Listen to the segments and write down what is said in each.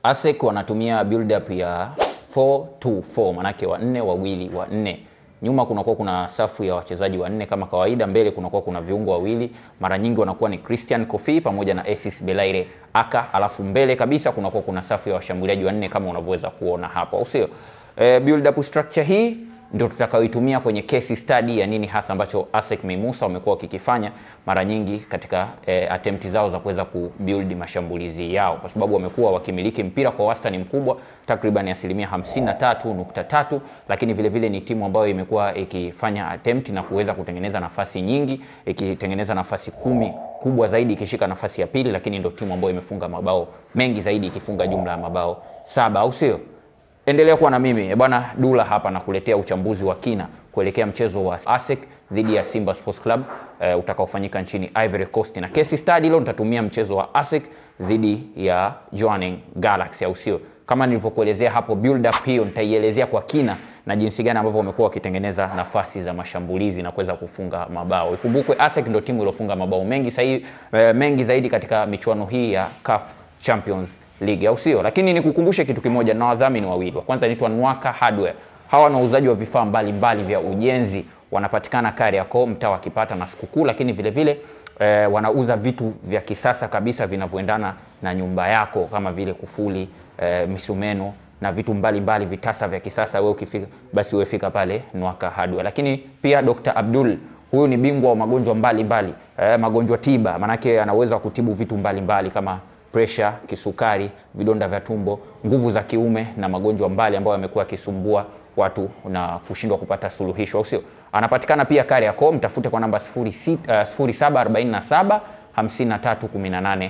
ASEC wanatumia build up ya 4-2-4 manake wanne wawili wanne nyuma kunakuwa kuna safu ya wachezaji wanne kama kawaida, mbele kunakuwa kuna viungo wawili, mara nyingi wanakuwa ni Christian Kofi pamoja na Asis Belaire Aka, alafu mbele kabisa kunakuwa kuna safu ya washambuliaji wanne kama unavyoweza kuona hapo, au sio? E, build up structure hii ndio tutakayoitumia kwenye case study ya nini hasa ambacho ASEC Mimosas wamekuwa wakikifanya mara nyingi katika eh, attempt zao za kuweza kubuild mashambulizi yao, kwa sababu wamekuwa wakimiliki mpira kwa wastani mkubwa takriban asilimia 53.3, lakini vile vile ni timu ambayo imekuwa ikifanya attempt na kuweza kutengeneza nafasi nyingi, ikitengeneza nafasi kumi kubwa zaidi ikishika nafasi ya pili, lakini ndio timu ambayo imefunga mabao mengi zaidi ikifunga jumla ya mabao saba, au sio? Endelea kuwa na mimi bwana Dula hapa na kuletea uchambuzi wa kina kuelekea mchezo wa ASEC dhidi ya Simba Sports Club uh, utakaofanyika nchini Ivory Coast, na case study leo nitatumia mchezo wa ASEC dhidi ya Jwaneng Galaxy, au sio? Kama nilivyokuelezea hapo, build up hiyo nitaielezea kwa kina na jinsi gani ambavyo wamekuwa wakitengeneza nafasi za mashambulizi na kuweza kufunga mabao. Ikumbukwe ASEC ndio timu iliyofunga mabao mengi sahi, uh, mengi zaidi katika michuano hii ya CAF Champions League au sio? Lakini nikukumbushe kitu kimoja, na wadhamini wawili. Wa kwanza anaitwa Nwaka Hardware. Hawa na uuzaji wa vifaa mbalimbali vya ujenzi, wanapatikana Kariakoo, mtaa wa Kipata na Sikukuu, lakini vile vile eh, wanauza vitu vya kisasa kabisa vinavyoendana na nyumba yako kama vile kufuli, eh, misumeno na vitu mbalimbali mbali, vitasa vya kisasa. Wewe ukifika basi wewe fika pale Nwaka Hardware. Lakini pia Dr. Abdul huyu ni bingwa wa magonjwa mbalimbali mbali. Eh, magonjwa tiba, manake anaweza kutibu vitu mbalimbali mbali kama presha, kisukari, vidonda vya tumbo, nguvu za kiume na magonjwa mbali ambayo yamekuwa yakisumbua watu na kushindwa kupata suluhisho, au sio? Anapatikana pia Kariakoo, mtafute kwa namba 0747 5318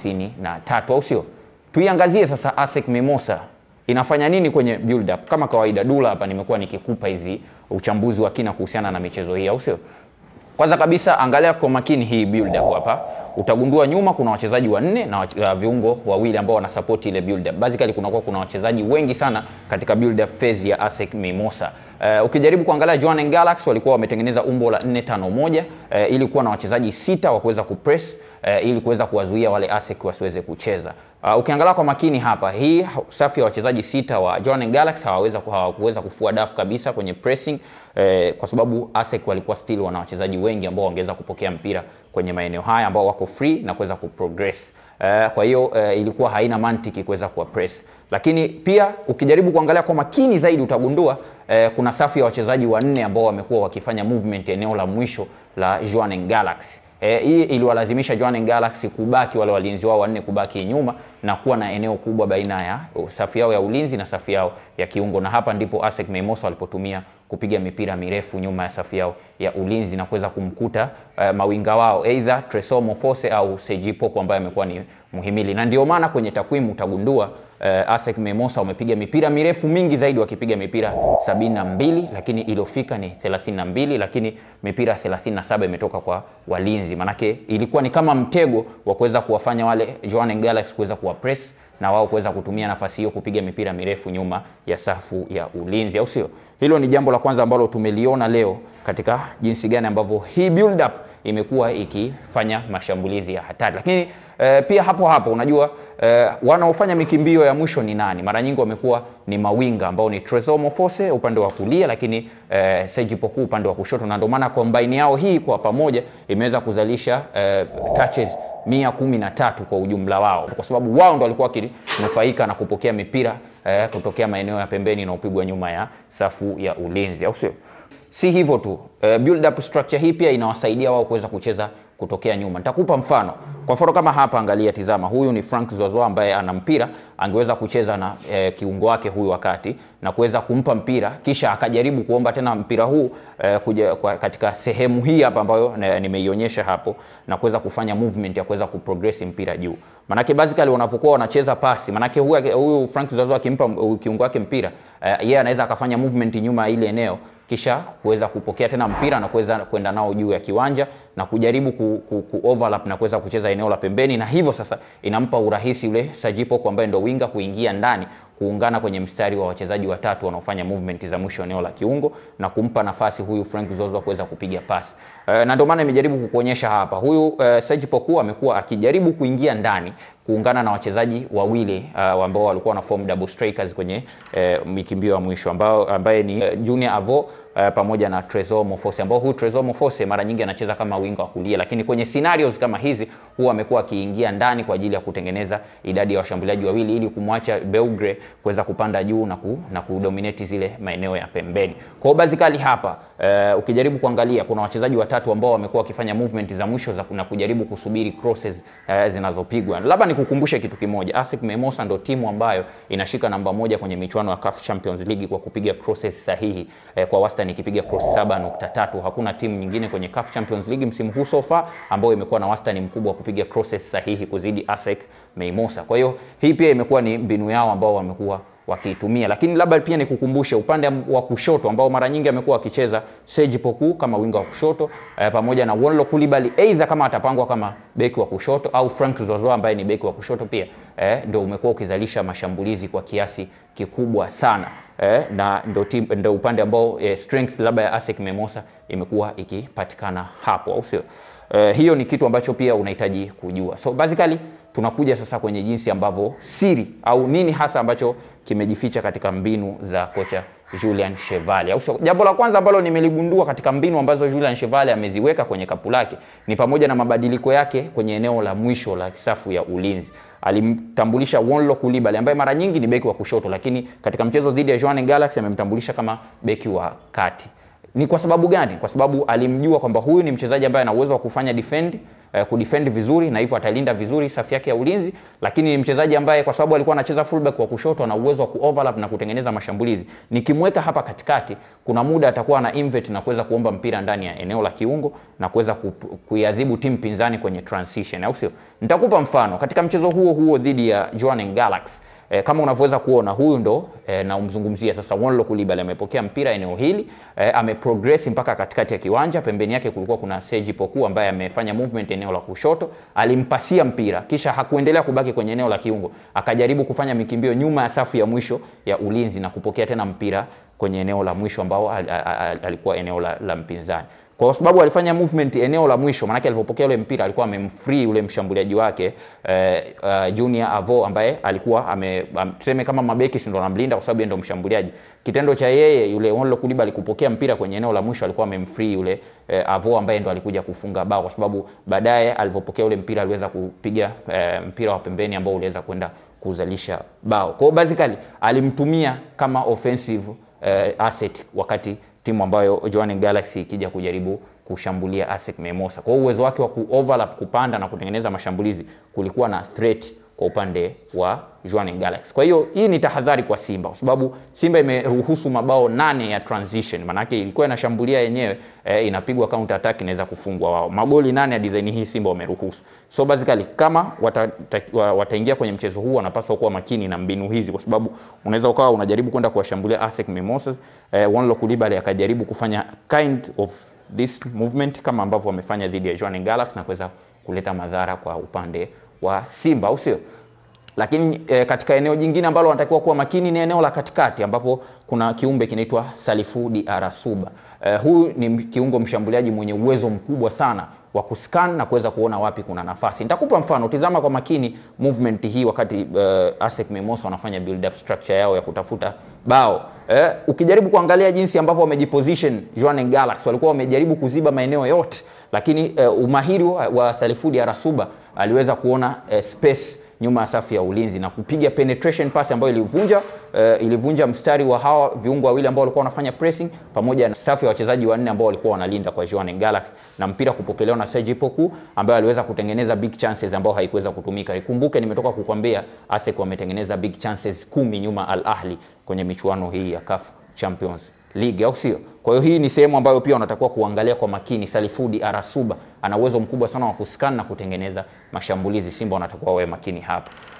53, au sio? Tuiangazie sasa ASEC Mimosas inafanya nini kwenye build up. Kama kawaida, Dula hapa nimekuwa nikikupa hizi uchambuzi wa kina kuhusiana na michezo hii, au sio? Kwanza kabisa angalia kwa makini hii build up hapa. Utagundua nyuma kuna wachezaji wanne na uh, viungo wawili ambao wanasupport ile build up. Basically kunakuwa kuna wachezaji wengi sana katika build up phase ya ASEC Mimosas. Uh, ukijaribu kuangalia Jwaneng Galaxy walikuwa wametengeneza umbo la 451 uh, ili kuwa na wachezaji sita wa kuweza kupress uh, ili kuweza kuwazuia wale ASEC wasiweze kucheza. Uh, ukiangalia kwa makini hapa, hii safu ya wachezaji sita wa Jwaneng Galaxy hawaweza hawakuweza kufua dafu kabisa kwenye pressing eh, kwa sababu ASEC walikuwa still wana wachezaji wengi ambao wangeweza kupokea mpira kwenye maeneo haya ambao wako free na kuweza kuprogress. Uh, kwa hiyo uh, ilikuwa haina mantiki kuweza kuwa press, lakini pia ukijaribu kuangalia kwa makini zaidi utagundua uh, kuna safu ya wachezaji wanne ambao wamekuwa wakifanya movement eneo la mwisho la Jwaneng Galaxy. Eh, hii iliwalazimisha Jwaneng Galaxy kubaki wale walinzi wao wanne kubaki nyuma na kuwa na eneo kubwa baina ya safu yao ya ulinzi na safu yao ya kiungo, na hapa ndipo ASEC Mimosas walipotumia kupiga mipira mirefu nyuma ya safu yao ya ulinzi na kuweza kumkuta uh, mawinga wao either Tresor Mofose au Seji Poku ambaye amekuwa ni muhimili, na ndio maana kwenye takwimu utagundua uh, ASEC Mimosas wamepiga mipira mirefu mingi zaidi wakipiga mipira sabini na mbili lakini iliyofika ni 32 lakini mipira 37 imetoka kwa walinzi. Manake ilikuwa ni kama mtego wa kuweza kuwafanya wale Jwaneng Galaxy kuweza kuwa press na wao kuweza kutumia nafasi hiyo kupiga mipira mirefu nyuma ya safu ya ulinzi, au sio? Hilo ni jambo la kwanza ambalo tumeliona leo katika jinsi gani ambavyo hii build up imekuwa ikifanya mashambulizi ya hatari, lakini eh, pia hapo hapo unajua eh, wanaofanya mikimbio ya mwisho ni nani? Mara nyingi wamekuwa ni mawinga ambao ni Tresor Mofose upande wa kulia, lakini eh, Seji Poku upande wa kushoto, na ndio maana combine yao hii kwa pamoja imeweza kuzalisha eh, touches mia kumi na tatu kwa ujumla wao, kwa sababu wao ndo walikuwa wakinufaika na kupokea mipira eh, kutokea maeneo ya pembeni na upigwa nyuma ya safu ya ulinzi, au sio? Si hivyo tu eh, build up structure hii pia inawasaidia wao kuweza kucheza kutokea nyuma. Nitakupa mfano. Kwa mfano kama hapa, angalia, tizama, huyu ni Frank Zozoa ambaye ana mpira, angeweza kucheza na e, kiungo wake huyu wakati na kuweza kumpa mpira, kisha akajaribu kuomba tena mpira huu e, kuja kwa, katika sehemu hii hapa ambayo nimeionyesha hapo na kuweza kufanya movement ya kuweza kuprogress mpira juu. Manake basically wanapokuwa wanacheza pasi, manake huyu huyu Frank Zozoa akimpa kiungo wake mpira e, yeye anaweza akafanya movement nyuma ya ile eneo kisha kuweza kupokea tena mpira na kuweza kwenda nao juu ya kiwanja na kujaribu ku, ku, ku overlap na kuweza kucheza eneo la pembeni, na hivyo sasa inampa urahisi yule Saji Poku ambaye ndo winga kuingia ndani kuungana kwenye mstari wa wachezaji watatu wanaofanya movement za mwisho eneo la kiungo na kumpa nafasi huyu Frank Zozo kuweza kupiga pasi. Uh, na ndio maana nimejaribu kukuonyesha hapa. Huyu uh, Serge Poku amekuwa akijaribu kuingia ndani kuungana na wachezaji wawili uh, ambao walikuwa na form double strikers kwenye uh, mikimbio ya mwisho ambao ambaye ni uh, Junior Avo uh, pamoja na Trezor Mofose ambao huyu Trezor Mofose mara nyingi anacheza kama winga wa kulia, lakini kwenye scenarios kama hizi huwa amekuwa akiingia ndani kwa ajili ya kutengeneza idadi ya washambuliaji wawili ili kumwacha Beugre kuweza kupanda juu na, ku, na kudominate zile maeneo ya pembeni. Kwa hiyo basically hapa uh, ukijaribu kuangalia kuna wachezaji watatu ambao wamekuwa wakifanya movement za mwisho za na kujaribu kusubiri crosses uh, zinazopigwa. Labda nikukumbushe kitu kimoja, ASEC Mimosas ndio timu ambayo inashika namba moja kwenye michuano ya CAF Champions League kwa kupiga crosses sahihi eh, kwa wastani ikipiga cross 7.3. Hakuna timu nyingine kwenye CAF Champions League msimu huu so far ambayo imekuwa na wastani mkubwa wa kupiga crosses sahihi kuzidi ASEC Mimosas. Kwa hiyo hii pia imekuwa ni mbinu yao ambao wamekuwa wakiitumia, lakini labda pia nikukumbushe upande wa kushoto ambao mara nyingi amekuwa akicheza Serge Poku kama winga wa kushoto eh, pamoja na Wonlo Coulibaly either kama atapangwa kama beki wa kushoto au Frank Zozoa ambaye ni beki wa kushoto pia eh, ndio umekuwa ukizalisha mashambulizi kwa kiasi kikubwa sana eh, na ndio team ndio upande ambao eh, strength labda ya ASEC Mimosas imekuwa ikipatikana hapo, au sio? Eh, hiyo ni kitu ambacho pia unahitaji kujua. So basically tunakuja sasa kwenye jinsi ambavyo siri au nini hasa ambacho kimejificha katika mbinu za kocha Julian Chevalier. Au sio? Jambo la kwanza ambalo nimeligundua katika mbinu ambazo Julian Chevalier ameziweka kwenye kapu lake ni pamoja na mabadiliko yake kwenye eneo la mwisho la safu ya ulinzi. Alimtambulisha Wonlo Coulibaly ambaye mara nyingi ni beki wa kushoto, lakini katika mchezo dhidi ya Jwaneng Galaxy amemtambulisha kama beki wa kati. Ni kwa sababu gani? Kwa sababu alimjua kwamba huyu ni mchezaji ambaye ana uwezo wa kufanya defend eh, kudefend vizuri na hivyo atalinda vizuri safu yake ya ulinzi, lakini ni mchezaji ambaye kwa sababu alikuwa anacheza fullback wa kushoto ana uwezo wa kuoverlap na kutengeneza mashambulizi. Nikimweka hapa katikati, kuna muda atakuwa na invert na kuweza kuomba mpira ndani ya eneo la kiungo na kuweza kuiadhibu timu pinzani kwenye transition, au sio? Nitakupa mfano katika mchezo huo huo dhidi ya Jwaneng Galaxy. E, kama unavyoweza kuona huyu ndo e, na umzungumzia sasa Wonlo Coulibaly amepokea mpira eneo hili e, ameprogress mpaka katikati ya kiwanja. Pembeni yake kulikuwa kuna Serge Poku ambaye amefanya movement eneo la kushoto, alimpasia mpira kisha hakuendelea kubaki kwenye eneo la kiungo, akajaribu kufanya mikimbio nyuma ya safu ya mwisho ya ulinzi na kupokea tena mpira kwenye eneo la mwisho ambao al, al, al, alikuwa eneo la, la mpinzani kwa sababu alifanya movement eneo la mwisho, maanake alipopokea ule mpira alikuwa amemfree ule mshambuliaji wake eh, uh, Junior Avo ambaye alikuwa ame tuseme kama mabeki si ndo anamlinda kwa sababu yeye ndo mshambuliaji. Kitendo cha yeye yule Wonlo Coulibaly kupokea mpira kwenye eneo la mwisho alikuwa amemfree yule eh, Avo ambaye ndo alikuja kufunga bao, kwa sababu baadaye alipopokea ule mpira aliweza kupiga eh, mpira wa pembeni ambao uliweza kwenda kuzalisha bao. Kwa hiyo basically alimtumia kama offensive eh, asset wakati timu ambayo Jwaneng Galaxy ikija kujaribu kushambulia ASEC Mimosas. Kwa hiyo uwezo wake wa kuoverlap, kupanda na kutengeneza mashambulizi kulikuwa na threat kwa upande wa Jwaneng Galaxy. Kwa hiyo hii ni tahadhari kwa Simba kwa sababu Simba imeruhusu mabao nane ya transition, maanake ilikuwa inashambulia yenyewe eh, inapigwa counter attack inaweza kufungwa wao. Magoli nane ya design hii Simba wameruhusu. So basically kama wataingia wata kwenye mchezo huu wanapaswa kuwa makini na mbinu hizi, kwa sababu unaweza ukawa unajaribu kwenda kuwashambulia ASEC Mimosas eh, Wonlo Coulibaly akajaribu kufanya kind of this movement kama ambavyo wamefanya dhidi ya Jwaneng Galaxy na kuweza kuleta madhara kwa upande wa Simba, au sio? Lakini e, katika eneo jingine ambalo wanatakiwa kuwa makini ni eneo la katikati ambapo kuna kiumbe kinaitwa Salifu Diarasuba. E, huyu ni kiungo mshambuliaji mwenye uwezo mkubwa sana wa kuscan na kuweza kuona wapi kuna nafasi. Nitakupa mfano, tizama kwa makini movement hii wakati uh, ASEC Mimosas wanafanya build up structure yao ya kutafuta bao. Eh, ukijaribu kuangalia jinsi ambavyo wamejiposition Jwaneng Galaxy walikuwa wamejaribu kuziba maeneo yote, lakini uh, umahiri wa, wa Salifu Diarasuba aliweza kuona uh, space nyuma ya safu ya ulinzi na kupiga penetration pass ambayo ilivunja uh, ilivunja mstari wa hawa viungo wawili ambao walikuwa wanafanya pressing pamoja na safu ya wachezaji wanne ambao walikuwa wanalinda kwa Jwaneng Galaxy na mpira kupokelewa na Serge Poku ambaye aliweza kutengeneza big chances ambao haikuweza kutumika. Ikumbuke nimetoka kukwambia ASEC wametengeneza big chances kumi nyuma Al Ahli kwenye michuano hii ya CAF Champions League au sio? Kwa hiyo hii ni sehemu ambayo pia unatakiwa kuangalia kwa makini. Salifudi Arasuba ana uwezo mkubwa sana wa kuscan na kutengeneza mashambulizi. Simba wanatakiwa wawe makini hapa.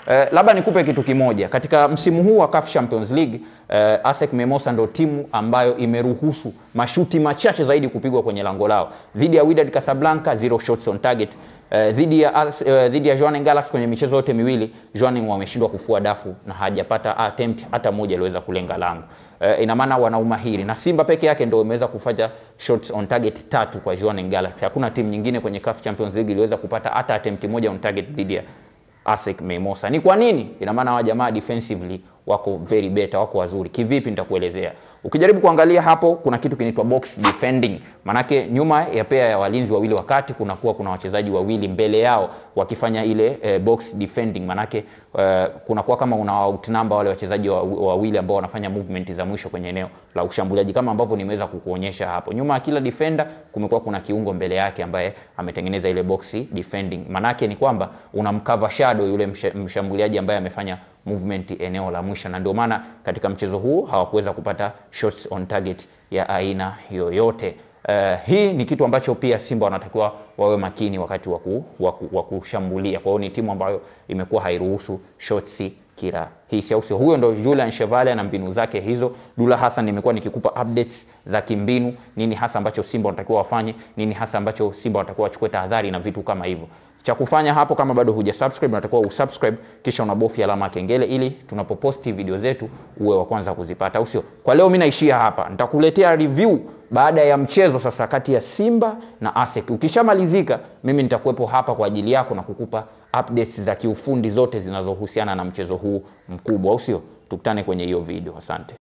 Eh, labda nikupe kitu kimoja katika msimu huu wa CAF Champions League eh, ASEC Mimosas ndo timu ambayo imeruhusu mashuti machache zaidi kupigwa kwenye lango lao dhidi ya Wydad Casablanca zero shots on target eh, dhidi ya Ars- eh, dhidi ya Jwaneng Galaxy kwenye michezo yote miwili Jwaneng wameshindwa kufua dafu na hajapata attempt hata moja iliweza kulenga lango eh, ina maana wana umahiri na Simba peke yake ndio imeweza kufanya shots on target tatu kwa Jwaneng Galaxy hakuna timu nyingine kwenye CAF Champions League iliweza kupata hata attempt moja on target dhidi ya ASEC Mimosas. Ni kwa nini? Ina maana hawa jamaa defensively wako very better, wako wazuri. Kivipi nitakuelezea. Ukijaribu kuangalia hapo kuna kitu kinaitwa box defending. Manake nyuma ya pea ya walinzi wawili wakati kunakuwa kuna wachezaji wawili mbele yao wakifanya ile eh, box defending. Manake eh, kunakuwa kama una outnumber wale wachezaji wa- wawili ambao wanafanya movement za mwisho kwenye eneo la ushambuliaji kama ambavyo nimeweza kukuonyesha hapo. Nyuma ya kila defender kumekuwa kuna kiungo mbele yake ambaye ametengeneza ile box defending. Manake ni kwamba unamcover shadow yule msha- mshambuliaji ambaye amefanya movement eneo la mwisho, na ndio maana katika mchezo huu hawakuweza kupata shots on target ya aina yoyote. Uh, hii ni kitu ambacho pia Simba wanatakiwa wawe makini wakati wa ku- wa ku- wa kushambulia. Kwa hiyo ni timu ambayo imekuwa hairuhusu shots kirahisi, au sio? Huyo ndo Julian Chevalier na mbinu zake hizo. Dula Hassan nimekuwa nikikupa updates za kimbinu, nini hasa ambacho Simba wanatakiwa wafanye, nini hasa ambacho Simba wanatakiwa wachukue tahadhari na vitu kama hivyo cha kufanya hapo kama bado huja subscribe unatakiwa usubscribe kisha unabofya alama ya kengele ili tunapoposti video zetu uwe wa kwanza kuzipata au sio kwa leo mimi naishia hapa nitakuletea review baada ya mchezo sasa kati ya Simba na ASEC ukishamalizika mimi nitakuwepo hapa kwa ajili yako na kukupa updates za kiufundi zote zinazohusiana na mchezo huu mkubwa au sio tukutane kwenye hiyo video asante